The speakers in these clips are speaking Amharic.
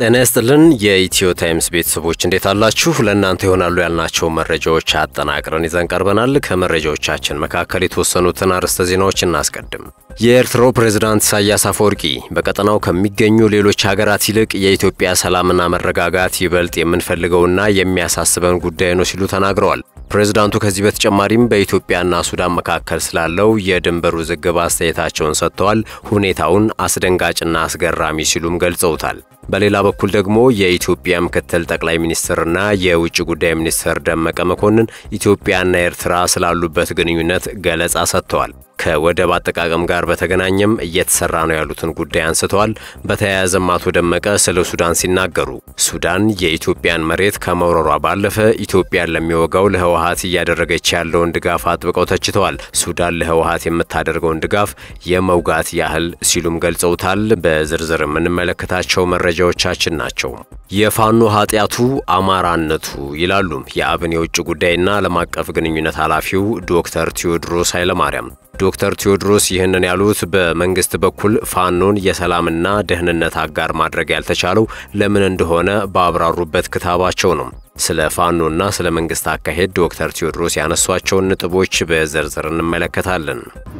ጤና ይስጥልን የኢትዮ ታይምስ ቤተሰቦች እንዴት አላችሁ? ለእናንተ ይሆናሉ ያልናቸው መረጃዎች አጠናቅረን ይዘን ቀርበናል። ከመረጃዎቻችን መካከል የተወሰኑትን አርዕስተ ዜናዎች እናስቀድም። የኤርትራው ፕሬዝዳንት ኢሳያስ አፈወርቂ በቀጠናው ከሚገኙ ሌሎች ሀገራት ይልቅ የኢትዮጵያ ሰላምና መረጋጋት ይበልጥ የምንፈልገውና የሚያሳስበን ጉዳይ ነው ሲሉ ተናግረዋል። ፕሬዝዳንቱ ከዚህ በተጨማሪም በኢትዮጵያና ሱዳን መካከል ስላለው የድንበር ውዝግብ አስተያየታቸውን ሰጥተዋል። ሁኔታውን አስደንጋጭና አስገራሚ ሲሉም ገልጸውታል። በሌላ በኩል ደግሞ የኢትዮጵያ ምክትል ጠቅላይ ሚኒስትርና የውጭ ጉዳይ ሚኒስትር ደመቀ መኮንን ኢትዮጵያና ኤርትራ ስላሉበት ግንኙነት ገለጻ ሰጥተዋል። ከወደብ አጠቃቀም ጋር በተገናኘም እየተሰራ ነው ያሉትን ጉዳይ አንስተዋል። በተያያዘም አቶ ደመቀ ስለ ሱዳን ሲናገሩ ሱዳን የኢትዮጵያን መሬት ከመውረሯ ባለፈ ኢትዮጵያን ለሚወጋው ለህወሀት እያደረገች ያለውን ድጋፍ አጥብቀው ተችተዋል። ሱዳን ለህወሀት የምታደርገውን ድጋፍ የመውጋት ያህል ሲሉም ገልጸውታል። በዝርዝር የምንመለከታቸው መረጃዎቻችን ናቸው። የፋኖ ኃጢአቱ አማራነቱ ይላሉ የአብን የውጭ ጉዳይና ዓለም አቀፍ ግንኙነት ኃላፊው ዶክተር ቴዎድሮስ ኃይለማርያም። ዶክተር ቴዎድሮስ ይህንን ያሉት በመንግስት በኩል ፋኖን የሰላምና ደህንነት አጋር ማድረግ ያልተቻለው ለምን እንደሆነ ባብራሩበት ክታባቸው ነው። ስለ ፋኖና ስለ መንግስት አካሄድ ዶክተር ቴዎድሮስ ያነሷቸውን ነጥቦች በዝርዝር እንመለከታለን።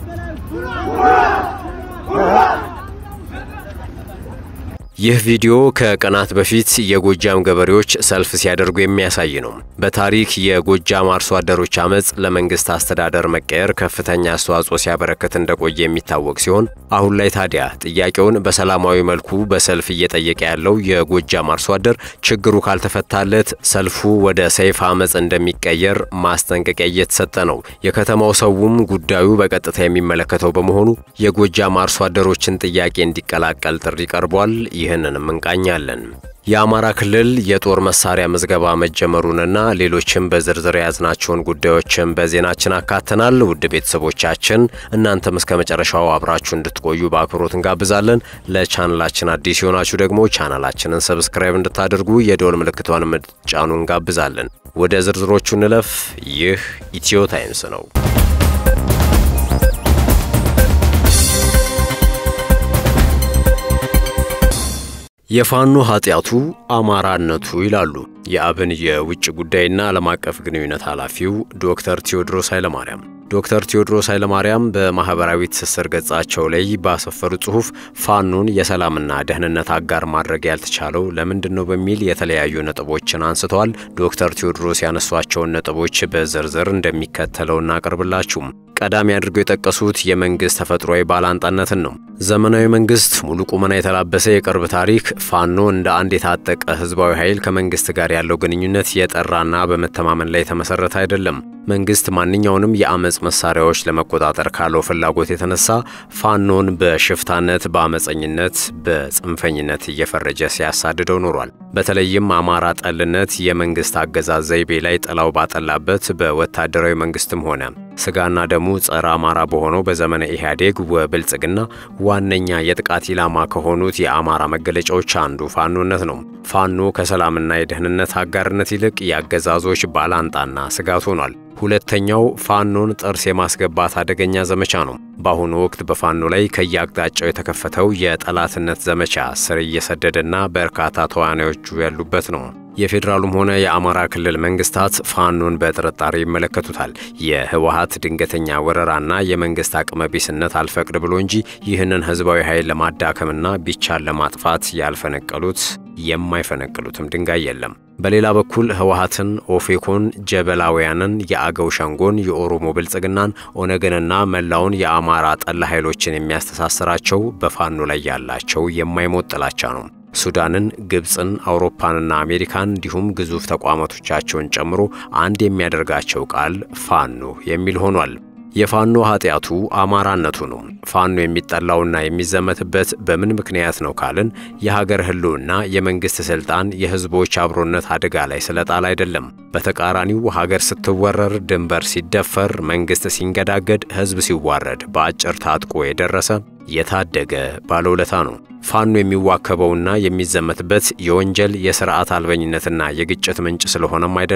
ይህ ቪዲዮ ከቀናት በፊት የጎጃም ገበሬዎች ሰልፍ ሲያደርጉ የሚያሳይ ነው። በታሪክ የጎጃም አርሶ አደሮች አመፅ ለመንግስት አስተዳደር መቀየር ከፍተኛ አስተዋጽኦ ሲያበረክት እንደቆየ የሚታወቅ ሲሆን አሁን ላይ ታዲያ ጥያቄውን በሰላማዊ መልኩ በሰልፍ እየጠየቀ ያለው የጎጃም አርሶ አደር ችግሩ ካልተፈታለት ሰልፉ ወደ ሰይፍ አመፅ እንደሚቀየር ማስጠንቀቂያ እየተሰጠ ነው። የከተማው ሰውም ጉዳዩ በቀጥታ የሚመለከተው በመሆኑ የጎጃም አርሶ አደሮችን ጥያቄ እንዲቀላቀል ጥሪ ቀርቧል። ይህንንም እንቃኛለን። የአማራ ክልል የጦር መሳሪያ ምዝገባ መጀመሩንና ሌሎችም በዝርዝር የያዝናቸውን ጉዳዮችን በዜናችን አካተናል። ውድ ቤተሰቦቻችን እናንተም እስከ መጨረሻው አብራችሁ እንድትቆዩ በአክብሮት እንጋብዛለን። ለቻናላችን አዲስ የሆናችሁ ደግሞ ቻናላችንን ሰብስክራይብ እንድታደርጉ የደወል ምልክቷን ምትጫኑ እንጋብዛለን። ወደ ዝርዝሮቹ እንለፍ። ይህ ኢትዮ ታይምስ ነው። የፋኖ ኃጢአቱ አማራነቱ ይላሉ የአብን የውጭ ጉዳይና ዓለም አቀፍ ግንኙነት ኃላፊው ዶክተር ቴዎድሮስ ኃይለማርያም። ዶክተር ቴዎድሮስ ኃይለማርያም በማኅበራዊ ትስስር ገጻቸው ላይ ባሰፈሩ ጽሑፍ ፋኖን የሰላምና ደህንነት አጋር ማድረግ ያልተቻለው ለምንድን ነው በሚል የተለያዩ ነጥቦችን አንስተዋል። ዶክተር ቴዎድሮስ ያነሷቸውን ነጥቦች በዝርዝር እንደሚከተለው እናቀርብላችሁም። ቀዳሚ አድርገው የጠቀሱት የመንግስት ተፈጥሯዊ ባላንጣነትን ነው። ዘመናዊ መንግስት ሙሉ ቁመና የተላበሰ የቅርብ ታሪክ ፋኖ እንደ አንድ የታጠቀ ህዝባዊ ኃይል ከመንግስት ጋር ያለው ግንኙነት የጠራና በመተማመን ላይ የተመሰረተ አይደለም። መንግስት ማንኛውንም የአመፅ መሳሪያዎች ለመቆጣጠር ካለው ፍላጎት የተነሳ ፋኖን በሽፍታነት፣ በአመፀኝነት፣ በጽንፈኝነት እየፈረጀ ሲያሳድደው ኖሯል። በተለይም አማራ ጠልነት የመንግስት አገዛዝ ዘይቤ ላይ ጥላው ባጠላበት በወታደራዊ መንግስትም ሆነ ስጋና ደሙ ጸረ አማራ በሆነው በዘመነ ኢህአዴግ ወብልጽግና ዋነኛ የጥቃት ኢላማ ከሆኑት የአማራ መገለጫዎች አንዱ ፋኖነት ነው። ፋኖ ከሰላምና የደህንነት አጋርነት ይልቅ የአገዛዞች ባላንጣና ስጋት ሆኗል። ሁለተኛው ፋኖን ጥርስ የማስገባት አደገኛ ዘመቻ ነው። በአሁኑ ወቅት በፋኖ ላይ ከየአቅጣጫው የተከፈተው የጠላትነት ዘመቻ ስር እየሰደደና በርካታ ተዋናዮቹ ያሉበት ነው። የፌዴራሉም ሆነ የአማራ ክልል መንግስታት ፋኖን በጥርጣሬ ይመለከቱታል። የህወሀት ድንገተኛ ወረራና የመንግስት አቅመ ቢስነት አልፈቅድ ብሎ እንጂ ይህንን ህዝባዊ ኃይል ለማዳከምና ቢቻል ለማጥፋት ያልፈነቀሉት የማይፈነቅሉትም ድንጋይ የለም። በሌላ በኩል ህወሀትን፣ ኦፌኮን፣ ጀበላውያንን፣ የአገው ሸንጎን፣ የኦሮሞ ብልጽግናን፣ ኦነግንና መላውን የአማራ ጠላ ኃይሎችን የሚያስተሳስራቸው በፋኖ ላይ ያላቸው የማይሞት ጥላቻ ነው። ሱዳንን፣ ግብፅን፣ አውሮፓንና አሜሪካን እንዲሁም ግዙፍ ተቋማቶቻቸውን ጨምሮ አንድ የሚያደርጋቸው ቃል ፋኖ የሚል ሆኗል። የፋኖ ኃጢአቱ አማራነቱ ነው። ፋኖ የሚጠላውና የሚዘመትበት በምን ምክንያት ነው ካልን የሀገር ህልውና፣ የመንግስት ስልጣን፣ የህዝቦች አብሮነት አደጋ ላይ ስለጣል አይደለም። በተቃራኒው ሀገር ስትወረር፣ ድንበር ሲደፈር፣ መንግስት ሲንገዳገድ፣ ህዝብ ሲዋረድ በአጭር ታጥቆ የደረሰ የታደገ ባለውለታ ነው። ፋኖ የሚዋከበውና የሚዘመትበት የወንጀል የስርዓት አልበኝነትና የግጭት ምንጭ ስለሆነም አይደለም።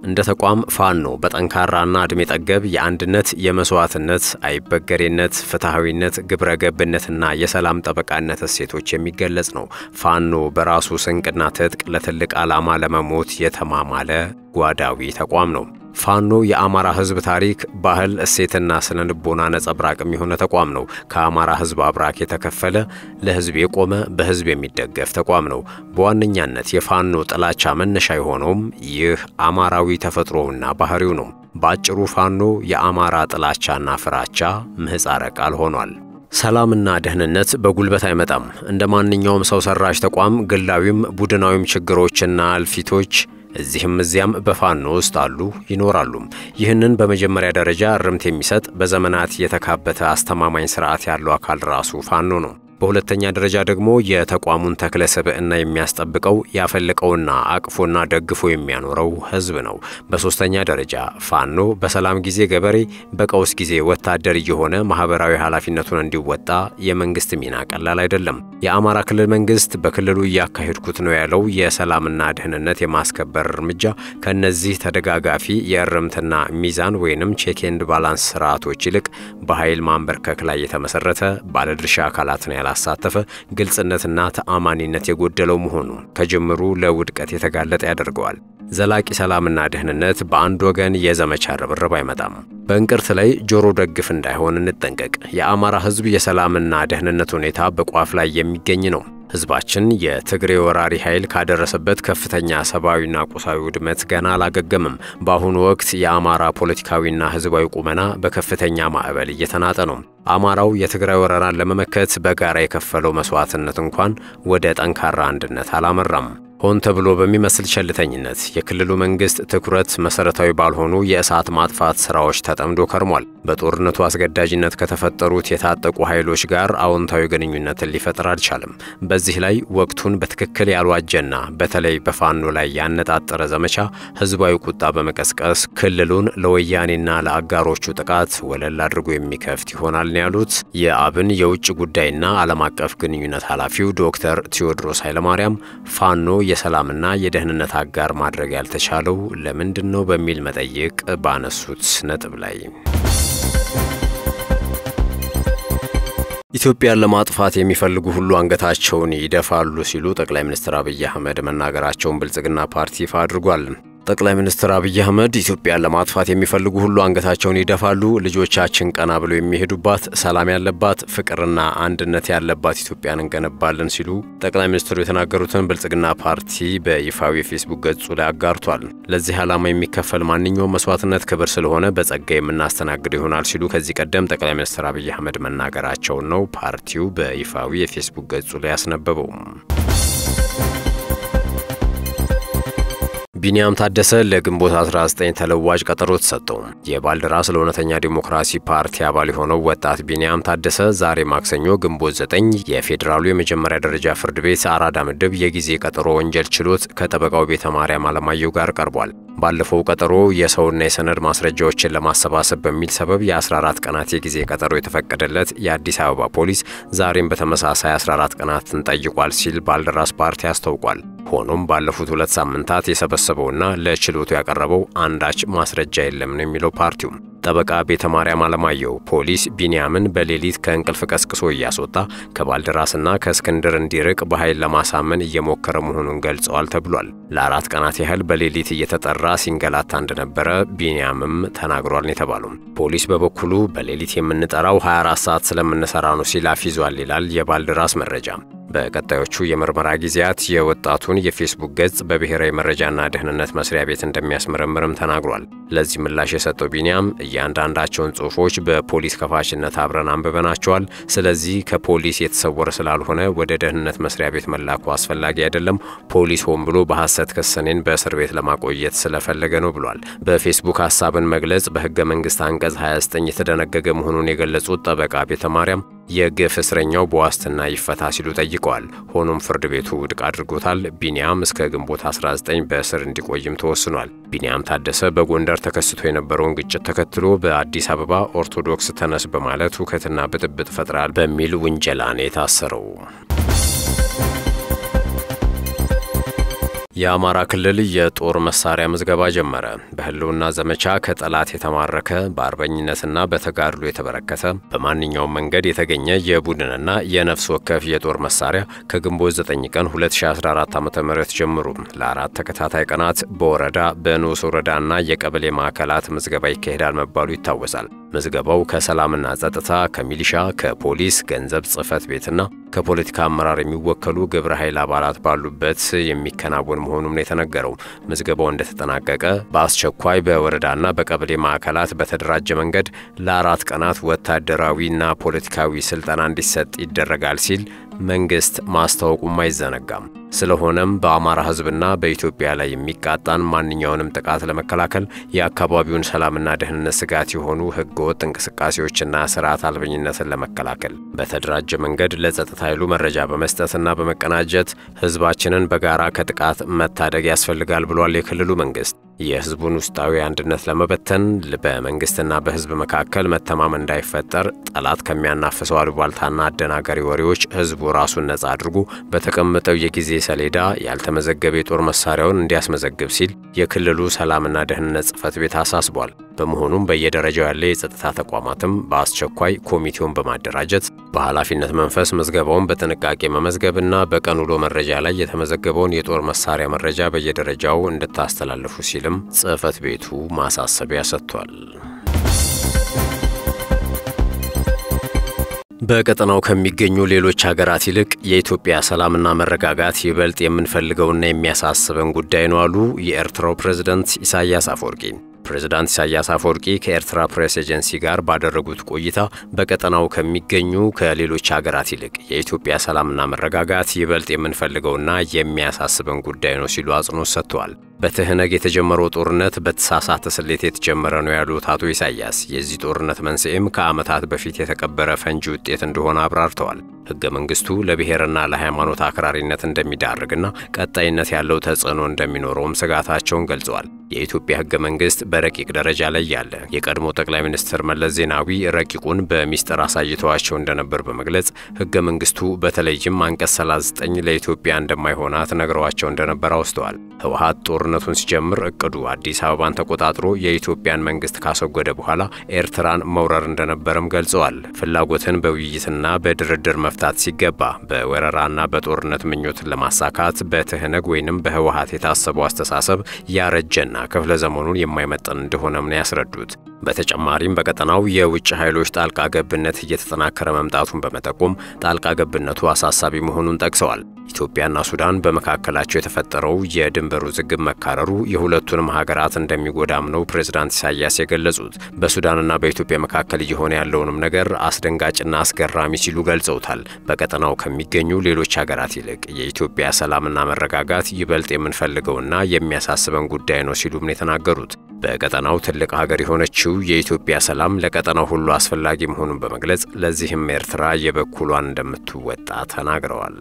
እንደ ተቋም ፋኖ በጠንካራና ዕድሜ ጠገብ የአንድነት፣ የመስዋዕትነት፣ አይበገሬነት፣ ፍትሐዊነት፣ ግብረ ገብነትና የሰላም ጠበቃነት እሴቶች የሚገለጽ ነው። ፋኖ በራሱ ስንቅና ትጥቅ ለትልቅ ዓላማ ለመሞት የተማማለ ጓዳዊ ተቋም ነው። ፋኖ የአማራ ሕዝብ ታሪክ፣ ባህል፣ እሴትና ስነ ልቦና ነጸብራቅም የሆነ ተቋም ነው። ከአማራ ሕዝብ አብራክ የተከፈለ ለሕዝብ የቆመ በሕዝብ የሚደገፍ ተቋም ነው። በዋነኛነት የፋኖ ጥላቻ መነሻ የሆነውም ይህ አማራዊ ተፈጥሮውና ባህሪው ነው። በአጭሩ ፋኖ የአማራ ጥላቻና ፍራቻ ምህፃረ ቃል ሆኗል። ሰላምና ደህንነት በጉልበት አይመጣም። እንደ ማንኛውም ሰው ሰራሽ ተቋም ግላዊም ቡድናዊም ችግሮችና እልፊቶች እዚህም እዚያም በፋኖ ውስጥ አሉ ይኖራሉም። ይህንን በመጀመሪያ ደረጃ እርምት የሚሰጥ በዘመናት የተካበተ አስተማማኝ ስርዓት ያለው አካል ራሱ ፋኖ ነው። በሁለተኛ ደረጃ ደግሞ የተቋሙን ተክለ ሰብዕና የሚያስጠብቀው ያፈለቀውና አቅፎና ደግፎ የሚያኖረው ህዝብ ነው። በሶስተኛ ደረጃ ፋኖ በሰላም ጊዜ ገበሬ፣ በቀውስ ጊዜ ወታደር እየሆነ ማህበራዊ ኃላፊነቱን እንዲወጣ የመንግስት ሚና ቀላል አይደለም። የአማራ ክልል መንግስት በክልሉ እያካሄድኩት ነው ያለው የሰላምና ደህንነት የማስከበር እርምጃ ከነዚህ ተደጋጋፊ የእርምትና ሚዛን ወይንም ቼክ ኤንድ ባላንስ ስርዓቶች ይልቅ በኃይል ማንበርከክ ላይ የተመሰረተ ባለድርሻ አካላትን ያላሳተፈ ግልጽነትና ተአማኒነት የጎደለው መሆኑ ከጅምሩ ለውድቀት የተጋለጠ ያደርገዋል። ዘላቂ ሰላምና ደህንነት በአንድ ወገን የዘመቻ ርብርብ አይመጣም። በእንቅርት ላይ ጆሮ ደግፍ እንዳይሆን እንጠንቀቅ። የአማራ ህዝብ የሰላምና ደህንነት ሁኔታ በቋፍ ላይ የሚገኝ ነው። ህዝባችን የትግሬ ወራሪ ኃይል ካደረሰበት ከፍተኛ ሰብአዊና ቁሳዊ ውድመት ገና አላገገምም። በአሁኑ ወቅት የአማራ ፖለቲካዊና ህዝባዊ ቁመና በከፍተኛ ማዕበል እየተናጠ ነው። አማራው የትግራይ ወረራን ለመመከት በጋራ የከፈለው መስዋዕትነት እንኳን ወደ ጠንካራ አንድነት አላመራም። ሆን ተብሎ በሚመስል ቸልተኝነት የክልሉ መንግስት ትኩረት መሰረታዊ ባልሆኑ የእሳት ማጥፋት ስራዎች ተጠምዶ ከርሟል። በጦርነቱ አስገዳጅነት ከተፈጠሩት የታጠቁ ኃይሎች ጋር አዎንታዊ ግንኙነትን ሊፈጥር አልቻለም። በዚህ ላይ ወቅቱን በትክክል ያልዋጀና በተለይ በፋኖ ላይ ያነጣጠረ ዘመቻ ህዝባዊ ቁጣ በመቀስቀስ ክልሉን ለወያኔና ለአጋሮቹ ጥቃት ወለል አድርጎ የሚከፍት ይሆናል ነው ያሉት የአብን የውጭ ጉዳይና ዓለም አቀፍ ግንኙነት ኃላፊው ዶክተር ቴዎድሮስ ኃይለማርያም ፋኖ የሰላምና የደህንነት አጋር ማድረግ ያልተቻለው ለምንድን ነው በሚል መጠይቅ ባነሱት ነጥብ ላይ ኢትዮጵያን ለማጥፋት የሚፈልጉ ሁሉ አንገታቸውን ይደፋሉ ሲሉ ጠቅላይ ሚኒስትር አብይ አህመድ መናገራቸውን ብልጽግና ፓርቲ ይፋ አድርጓል። ጠቅላይ ሚኒስትር አብይ አህመድ ኢትዮጵያን ለማጥፋት የሚፈልጉ ሁሉ አንገታቸውን ይደፋሉ፣ ልጆቻችን ቀና ብለው የሚሄዱባት ሰላም ያለባት ፍቅርና አንድነት ያለባት ኢትዮጵያን እንገነባለን ሲሉ ጠቅላይ ሚኒስትሩ የተናገሩትን ብልጽግና ፓርቲ በይፋዊ የፌስቡክ ገጹ ላይ አጋርቷል። ለዚህ ዓላማ የሚከፈል ማንኛውም መስዋዕትነት ክብር ስለሆነ በጸጋ የምናስተናግደው ይሆናል ሲሉ ከዚህ ቀደም ጠቅላይ ሚኒስትር አብይ አህመድ መናገራቸውን ነው ፓርቲው በይፋዊ የፌስቡክ ገጹ ላይ ያስነበበው። ቢንያም ታደሰ ለግንቦት 19 ተለዋጭ ቀጠሮ ተሰጠው። የባልደራስ ለእውነተኛ ዲሞክራሲ ፓርቲ አባል የሆነው ወጣት ቢንያም ታደሰ ዛሬ ማክሰኞ ግንቦት 9 የፌዴራሉ የመጀመሪያ ደረጃ ፍርድ ቤት አራዳ ምድብ የጊዜ ቀጠሮ ወንጀል ችሎት ከጠበቃው ቤተ ማርያም አለማየሁ ጋር ቀርቧል። ባለፈው ቀጠሮ የሰውና የሰነድ ማስረጃዎችን ለማሰባሰብ በሚል ሰበብ የ14 ቀናት የጊዜ ቀጠሮ የተፈቀደለት የአዲስ አበባ ፖሊስ ዛሬም በተመሳሳይ 14 ቀናትን ጠይቋል ሲል ባልደራስ ፓርቲ አስታውቋል። ሆኖም ባለፉት ሁለት ሳምንታት የሰበሰበውና ለችሎቱ ያቀረበው አንዳች ማስረጃ የለም ነው የሚለው ፓርቲው። ጠበቃ ቤተ ማርያም አለማየሁ ፖሊስ ቢንያምን በሌሊት ከእንቅልፍ ቀስቅሶ እያስወጣ ከባልደራስና ከእስክንድር እንዲርቅ በኃይል ለማሳመን እየሞከረ መሆኑን ገልጸዋል ተብሏል። ለአራት ቀናት ያህል በሌሊት እየተጠራ ሲንገላታ እንደነበረ ቢንያምም ተናግሯል የተባሉ ፖሊስ በበኩሉ በሌሊት የምንጠራው 24 ሰዓት ስለምንሰራ ነው ሲል አፊዟል ይላል የባልደራስ መረጃ። በቀጣዮቹ የምርመራ ጊዜያት የወጣቱን የፌስቡክ ገጽ በብሔራዊ መረጃና ደህንነት መስሪያ ቤት እንደሚያስመረምርም ተናግሯል። ለዚህ ምላሽ የሰጠው ቢንያም እያንዳንዳቸውን ጽሑፎች በፖሊስ ከፋሽነት አብረን አንብበናቸዋል። ስለዚህ ከፖሊስ የተሰወረ ስላልሆነ ወደ ደህንነት መስሪያ ቤት መላኩ አስፈላጊ አይደለም። ፖሊስ ሆን ብሎ በሐሰት ክሰኔን በእስር ቤት ለማቆየት ስለፈለገ ነው ብሏል። በፌስቡክ ሀሳብን መግለጽ በሕገ መንግሥት አንቀጽ 29 የተደነገገ መሆኑን የገለጹት ጠበቃ ቤተ ማርያም የግፍ እስረኛው በዋስትና ይፈታ ሲሉ ጠይቀዋል። ሆኖም ፍርድ ቤቱ ውድቅ አድርጎታል። ቢንያም እስከ ግንቦት 19 በእስር እንዲቆይም ተወስኗል። ቢንያም ታደሰ በጎንደር ተከስቶ የነበረውን ግጭት ተከትሎ በአዲስ አበባ ኦርቶዶክስ ተነስ በማለት ሁከትና ብጥብጥ ፈጥራል በሚል ውንጀላ ነው የታሰረው። የአማራ ክልል የጦር መሳሪያ ምዝገባ ጀመረ። በህልውና ዘመቻ ከጠላት የተማረከ በአርበኝነትና በተጋድሎ የተበረከተ በማንኛውም መንገድ የተገኘ የቡድንና የነፍስ ወከፍ የጦር መሳሪያ ከግንቦት 9 ቀን 2014 ዓ.ም ጀምሮ ለአራት ተከታታይ ቀናት በወረዳ በንዑስ ወረዳና የቀበሌ ማዕከላት ምዝገባ ይካሄዳል መባሉ ይታወሳል። ምዝገባው ከሰላምና ጸጥታ፣ ከሚሊሻ፣ ከፖሊስ፣ ገንዘብ ጽሕፈት ቤትና ከፖለቲካ አመራር የሚወከሉ ግብረ ኃይል አባላት ባሉበት የሚከናወን መሆኑም ነው የተነገረው። ምዝገባው እንደተጠናቀቀ በአስቸኳይ በወረዳና በቀበሌ ማዕከላት በተደራጀ መንገድ ለአራት ቀናት ወታደራዊና ፖለቲካዊ ስልጠና እንዲሰጥ ይደረጋል ሲል መንግስት ማስታወቁም አይዘነጋም። ስለሆነም በአማራ ሕዝብና በኢትዮጵያ ላይ የሚቃጣን ማንኛውንም ጥቃት ለመከላከል የአካባቢውን ሰላምና ደህንነት ስጋት የሆኑ ህገወጥ እንቅስቃሴዎችና ስርዓት አልበኝነትን ለመከላከል በተደራጀ መንገድ ለጸጥታ ኃይሉ መረጃ በመስጠትና በመቀናጀት ህዝባችንን በጋራ ከጥቃት መታደግ ያስፈልጋል ብሏል የክልሉ መንግስት። የህዝቡን ውስጣዊ አንድነት ለመበተን በመንግስትና በህዝብ መካከል መተማመን እንዳይፈጠር ጠላት ከሚያናፍሰው አሉባልታና አደናጋሪ ወሬዎች ህዝቡ ራሱን ነጻ አድርጎ በተቀመጠው የጊዜ ሰሌዳ ያልተመዘገበ የጦር መሳሪያውን እንዲያስመዘግብ ሲል የክልሉ ሰላምና ደህንነት ጽሕፈት ቤት አሳስቧል። በመሆኑም በየደረጃው ያለ የጸጥታ ተቋማትም በአስቸኳይ ኮሚቴውን በማደራጀት በኃላፊነት መንፈስ ምዝገባውን በጥንቃቄ መመዝገብና በቀን ውሎ መረጃ ላይ የተመዘገበውን የጦር መሳሪያ መረጃ በየደረጃው እንድታስተላልፉ ሲልም ጽሕፈት ቤቱ ማሳሰቢያ ሰጥቷል። በቀጠናው ከሚገኙ ሌሎች ሀገራት ይልቅ የኢትዮጵያ ሰላምና መረጋጋት ይበልጥ የምንፈልገውና የሚያሳስበን ጉዳይ ነው አሉ የኤርትራው ፕሬዝደንት ኢሳያስ አፈወርቂ። ፕሬዝዳንት ኢሳያስ አፈወርቂ ከኤርትራ ፕሬስ ኤጀንሲ ጋር ባደረጉት ቆይታ በቀጠናው ከሚገኙ ከሌሎች ሀገራት ይልቅ የኢትዮጵያ ሰላምና መረጋጋት ይበልጥ የምንፈልገውና የሚያሳስበን ጉዳይ ነው ሲሉ አጽንኦት ሰጥተዋል። በትህነግ የተጀመረው ጦርነት በተሳሳተ ስሌት የተጀመረ ነው ያሉት አቶ ኢሳያስ የዚህ ጦርነት መንስኤም ከዓመታት በፊት የተቀበረ ፈንጂ ውጤት እንደሆነ አብራርተዋል። ሕገ መንግስቱ ለብሔርና ለሃይማኖት አክራሪነት እንደሚዳርግና ቀጣይነት ያለው ተጽዕኖ እንደሚኖረውም ስጋታቸውን ገልጸዋል። የኢትዮጵያ ሕገ መንግስት በረቂቅ ደረጃ ላይ ያለ የቀድሞ ጠቅላይ ሚኒስትር መለስ ዜናዊ ረቂቁን በሚስጥር አሳይተዋቸው እንደነበር በመግለጽ ሕገ መንግስቱ በተለይም አንቀጽ 39 ለኢትዮጵያ እንደማይሆናት ነግረዋቸው እንደነበር አውስተዋል። ህወሓት ጦርነቱን ሲጀምር እቅዱ አዲስ አበባን ተቆጣጥሮ የኢትዮጵያን መንግስት ካስወገደ በኋላ ኤርትራን መውረር እንደነበረም ገልጸዋል። ፍላጎትን በውይይትና በድርድር መፍታት ሲገባ በወረራና በጦርነት ምኞትን ለማሳካት በትህነግ ወይንም በህወሓት የታሰበው አስተሳሰብ ያረጀና ክፍለ ዘመኑን የማይመጠን እንደሆነም ነው ያስረዱት። በተጨማሪም በቀጠናው የውጭ ኃይሎች ጣልቃ ገብነት እየተጠናከረ መምጣቱን በመጠቆም ጣልቃ ገብነቱ አሳሳቢ መሆኑን ጠቅሰዋል። ኢትዮጵያና ሱዳን በመካከላቸው የተፈጠረው የድንበር ውዝግብ መካረሩ የሁለቱንም ሀገራት እንደሚጎዳም ነው ፕሬዝዳንት ኢሳያስ የገለጹት። በሱዳንና በኢትዮጵያ መካከል እየሆነ ያለውንም ነገር አስደንጋጭና አስገራሚ ሲሉ ገልጸውታል። በቀጠናው ከሚገኙ ሌሎች ሀገራት ይልቅ የኢትዮጵያ ሰላምና መረጋጋት ይበልጥ የምንፈልገውና የሚያሳስበን ጉዳይ ነው ሲሉም ነው የተናገሩት። በቀጠናው ትልቅ ሀገር የሆነችው የኢትዮጵያ ሰላም ለቀጠናው ሁሉ አስፈላጊ መሆኑን በመግለጽ ለዚህም ኤርትራ የበኩሏን እንደምትወጣ ተናግረዋል።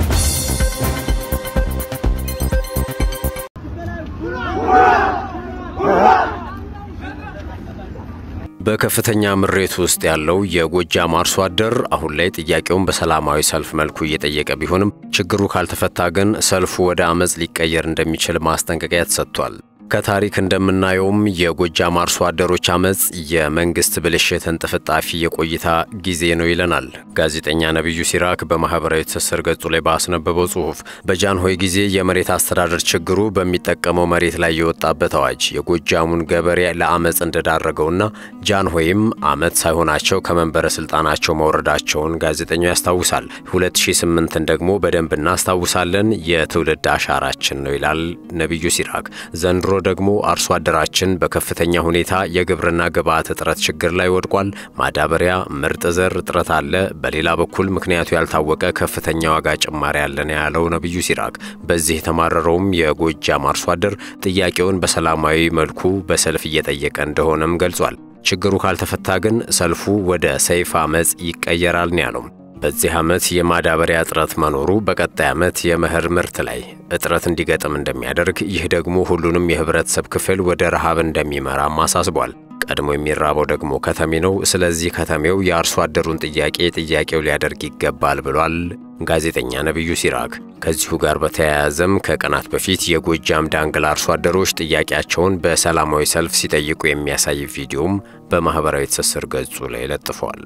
በከፍተኛ ምሬት ውስጥ ያለው የጎጃም አርሶ አደር አሁን ላይ ጥያቄውን በሰላማዊ ሰልፍ መልኩ እየጠየቀ ቢሆንም ችግሩ ካልተፈታ ግን ሰልፉ ወደ አመፅ ሊቀየር እንደሚችል ማስጠንቀቂያ ተሰጥቷል። ከታሪክ እንደምናየውም የጎጃም አርሶ አደሮች አመፅ የመንግስት ብልሽት እንጥፍጣፊ የቆይታ ጊዜ ነው ይለናል ጋዜጠኛ ነቢዩ ሲራክ በማኅበራዊ ትስስር ገጹ ላይ ባስነበበው ጽሑፍ። በጃንሆይ ጊዜ የመሬት አስተዳደር ችግሩ በሚጠቀመው መሬት ላይ የወጣበት አዋጅ የጎጃሙን ገበሬ ለአመፅ እንደዳረገውና ጃንሆይም ዓመት ሳይሆናቸው ከመንበረ ሥልጣናቸው መውረዳቸውን ጋዜጠኛው ያስታውሳል። 2008ን ደግሞ በደንብ እናስታውሳለን። የትውልድ አሻራችን ነው ይላል ነቢዩ ሲራክ ዘንድሮ ደግሞ አርሶ አደራችን በከፍተኛ ሁኔታ የግብርና ግብዓት እጥረት ችግር ላይ ወድቋል። ማዳበሪያ፣ ምርጥ ዘር እጥረት አለ። በሌላ በኩል ምክንያቱ ያልታወቀ ከፍተኛ ዋጋ ጭማሪ አለን ያለው ነቢዩ ሲራክ በዚህ የተማረረውም የጎጃም አርሶ አደር ጥያቄውን በሰላማዊ መልኩ በሰልፍ እየጠየቀ እንደሆነም ገልጿል። ችግሩ ካልተፈታ ግን ሰልፉ ወደ ሰይፍ አመፅ ይቀየራል ነው ያለው። በዚህ ዓመት የማዳበሪያ እጥረት መኖሩ በቀጣይ ዓመት የመኸር ምርት ላይ እጥረት እንዲገጥም እንደሚያደርግ፣ ይህ ደግሞ ሁሉንም የህብረተሰብ ክፍል ወደ ረሃብ እንደሚመራም አሳስቧል። ቀድሞ የሚራበው ደግሞ ከተሜ ነው። ስለዚህ ከተሜው የአርሶ አደሩን ጥያቄ ጥያቄው ሊያደርግ ይገባል ብሏል ጋዜጠኛ ነቢዩ ሲራክ። ከዚሁ ጋር በተያያዘም ከቀናት በፊት የጎጃም ዳንግላ አርሶ አደሮች ጥያቄያቸውን በሰላማዊ ሰልፍ ሲጠይቁ የሚያሳይ ቪዲዮም በማኅበራዊ ትስስር ገጹ ላይ ለጥፏል።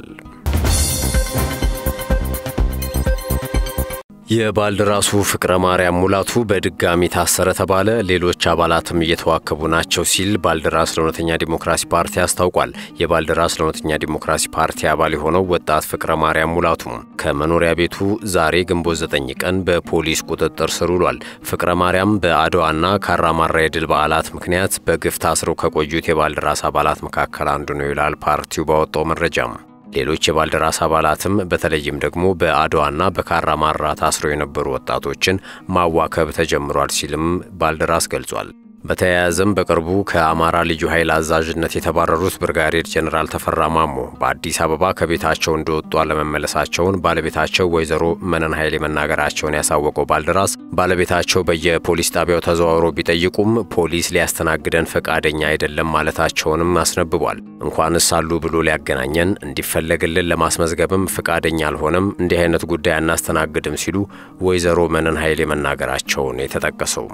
የባልደራሱ ፍቅረ ማርያም ሙላቱ በድጋሚ ታሰረ ተባለ። ሌሎች አባላትም እየተዋከቡ ናቸው ሲል ባልደራስ ለእውነተኛ ዲሞክራሲ ፓርቲ አስታውቋል። የባልደራስ ለእውነተኛ ዲሞክራሲ ፓርቲ አባል የሆነው ወጣት ፍቅረ ማርያም ሙላቱ ከመኖሪያ ቤቱ ዛሬ ግንቦት 9 ቀን በፖሊስ ቁጥጥር ስር ውሏል። ፍቅረ ማርያም በአድዋና ካራማራ የድል በዓላት ምክንያት በግፍ ታስረው ከቆዩት የባልደራስ አባላት መካከል አንዱ ነው ይላል ፓርቲው ባወጣው መረጃም። ሌሎች የባልደራስ አባላትም በተለይም ደግሞ በአድዋና በካራማራ ታስረው የነበሩ ወጣቶችን ማዋከብ ተጀምሯል ሲልም ባልደራስ ገልጿል። በተያያዘም በቅርቡ ከአማራ ልዩ ኃይል አዛዥነት የተባረሩት ብርጋዴር ጄኔራል ተፈራ ማሞ በአዲስ አበባ ከቤታቸው እንደወጡ አለመመለሳቸውን ባለቤታቸው ወይዘሮ መነን ኃይሌ መናገራቸውን ያሳወቀው ባልደራስ ባለቤታቸው በየፖሊስ ጣቢያው ተዘዋውሮ ቢጠይቁም ፖሊስ ሊያስተናግደን ፈቃደኛ አይደለም ማለታቸውንም አስነብቧል። እንኳንስ አሉ ብሎ ሊያገናኘን እንዲፈለግልን ለማስመዝገብም ፈቃደኛ አልሆነም፣ እንዲህ አይነት ጉዳይ አናስተናግድም ሲሉ ወይዘሮ መነን ኃይሌ መናገራቸውን የተጠቀሰው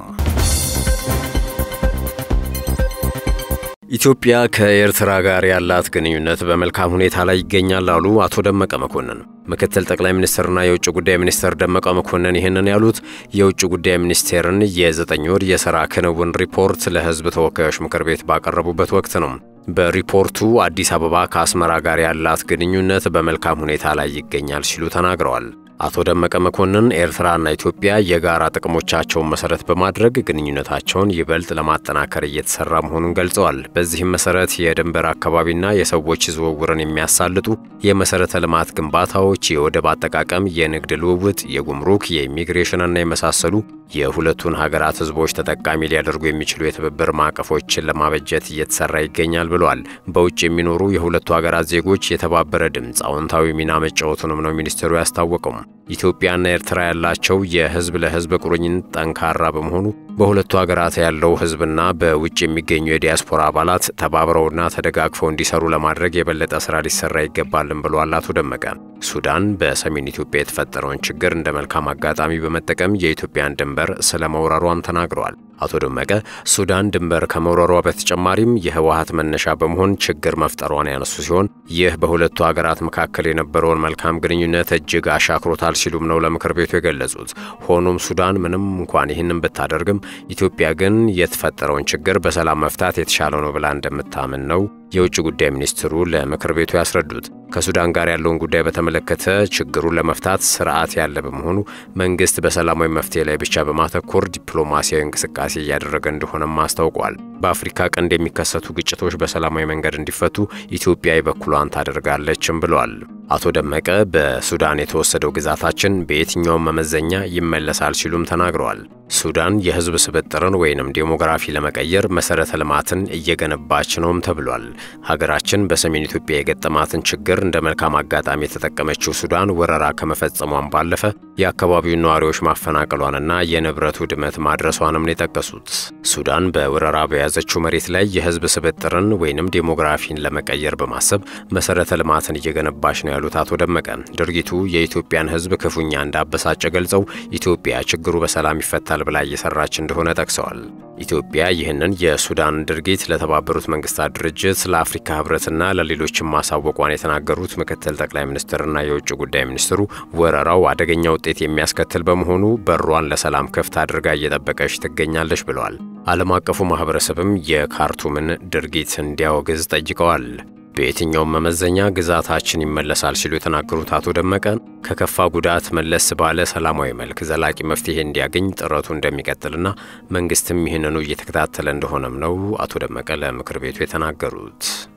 ኢትዮጵያ ከኤርትራ ጋር ያላት ግንኙነት በመልካም ሁኔታ ላይ ይገኛል አሉ አቶ ደመቀ መኮንን። ምክትል ጠቅላይ ሚኒስትርና የውጭ ጉዳይ ሚኒስትር ደመቀ መኮንን ይህንን ያሉት የውጭ ጉዳይ ሚኒስቴርን የዘጠኝ ወር የሥራ ክንውን ሪፖርት ለሕዝብ ተወካዮች ምክር ቤት ባቀረቡበት ወቅት ነው። በሪፖርቱ አዲስ አበባ ከአስመራ ጋር ያላት ግንኙነት በመልካም ሁኔታ ላይ ይገኛል ሲሉ ተናግረዋል። አቶ ደመቀ መኮንን ኤርትራና ኢትዮጵያ የጋራ ጥቅሞቻቸውን መሰረት በማድረግ ግንኙነታቸውን ይበልጥ ለማጠናከር እየተሰራ መሆኑን ገልጸዋል። በዚህም መሰረት የድንበር አካባቢና የሰዎች ዝውውርን የሚያሳልጡ የመሰረተ ልማት ግንባታዎች፣ የወደብ አጠቃቀም፣ የንግድ ልውውጥ፣ የጉምሩክ፣ የኢሚግሬሽንና የመሳሰሉ የሁለቱን ሀገራት ህዝቦች ተጠቃሚ ሊያደርጉ የሚችሉ የትብብር ማዕቀፎችን ለማበጀት እየተሰራ ይገኛል ብለዋል። በውጭ የሚኖሩ የሁለቱ ሀገራት ዜጎች የተባበረ ድምፅ አዎንታዊ ሚና መጫወቱንም ነው ሚኒስትሩ ያስታወቀው። ኢትዮጵያና ኤርትራ ያላቸው የህዝብ ለህዝብ ቁርኝነት ጠንካራ በመሆኑ በሁለቱ ሀገራት ያለው ህዝብና በውጭ የሚገኙ የዲያስፖራ አባላት ተባብረውና ተደጋግፈው እንዲሰሩ ለማድረግ የበለጠ ስራ ሊሰራ ይገባልን ብለዋል አቶ ደመቀ። ሱዳን በሰሜን ኢትዮጵያ የተፈጠረውን ችግር እንደ መልካም አጋጣሚ በመጠቀም የኢትዮጵያን ድንበር ስለ መውረሯም ተናግረዋል። አቶ ደመቀ ሱዳን ድንበር ከመውረሯ በተጨማሪም የህወሀት መነሻ በመሆን ችግር መፍጠሯን ያነሱ ሲሆን ይህ በሁለቱ ሀገራት መካከል የነበረውን መልካም ግንኙነት እጅግ አሻክሮታል ሲሉም ነው ለምክር ቤቱ የገለጹት። ሆኖም ሱዳን ምንም እንኳን ይህንን ብታደርግም ኢትዮጵያ ግን የተፈጠረውን ችግር በሰላም መፍታት የተሻለው ነው ብላ እንደምታምን ነው የውጭ ጉዳይ ሚኒስትሩ ለምክር ቤቱ ያስረዱት። ከሱዳን ጋር ያለውን ጉዳይ በተመለከተ ችግሩን ለመፍታት ስርዓት ያለ በመሆኑ መንግስት በሰላማዊ መፍትሄ ላይ ብቻ በማተኮር ዲፕሎማሲያዊ እንቅስቃሴ እያደረገ እንደሆነም አስታውቋል። በአፍሪካ ቀንድ የሚከሰቱ ግጭቶች በሰላማዊ መንገድ እንዲፈቱ ኢትዮጵያ የበኩሏን ታደርጋለችም ብለዋል። አቶ ደመቀ በሱዳን የተወሰደው ግዛታችን በየትኛውም መመዘኛ ይመለሳል ሲሉም ተናግረዋል። ሱዳን የህዝብ ስብጥርን ወይንም ዴሞግራፊ ለመቀየር መሰረተ ልማትን እየገነባች ነውም ተብሏል። ሀገራችን በሰሜን ኢትዮጵያ የገጠማትን ችግር እንደ መልካም አጋጣሚ የተጠቀመችው ሱዳን ወረራ ከመፈጸሟን ባለፈ የአካባቢውን ነዋሪዎች ማፈናቀሏንና የንብረት ውድመት ማድረሷንም ነው የጠቀሱት። ሱዳን በወረራ በያዘችው መሬት ላይ የህዝብ ስብጥርን ወይንም ዴሞግራፊን ለመቀየር በማሰብ መሰረተ ልማትን እየገነባች ነው ያሉት አቶ ደመቀ ድርጊቱ የኢትዮጵያን ህዝብ ክፉኛ እንዳበሳጨ ገልጸው ኢትዮጵያ ችግሩ በሰላም ይፈታል ብላ እየሰራች እንደሆነ ጠቅሰዋል። ኢትዮጵያ ይህንን የሱዳን ድርጊት ለተባበሩት መንግስታት ድርጅት፣ ለአፍሪካ ህብረትና ለሌሎችም ማሳወቋን የተናገሩት ምክትል ጠቅላይ ሚኒስትርና የውጭ ጉዳይ ሚኒስትሩ ወረራው አደገኛ ውጤት የሚያስከትል በመሆኑ በሯን ለሰላም ክፍት አድርጋ እየጠበቀች ትገኛለች ብለዋል። ዓለም አቀፉ ማህበረሰብም የካርቱምን ድርጊት እንዲያወግዝ ጠይቀዋል። በየትኛውም መመዘኛ ግዛታችን ይመለሳል ሲሉ የተናገሩት አቶ ደመቀ ከከፋ ጉዳት መለስ ባለ ሰላማዊ መልክ ዘላቂ መፍትሄ እንዲያገኝ ጥረቱ እንደሚቀጥልና መንግስትም ይህንኑ እየተከታተለ እንደሆነም ነው አቶ ደመቀ ለምክር ቤቱ የተናገሩት።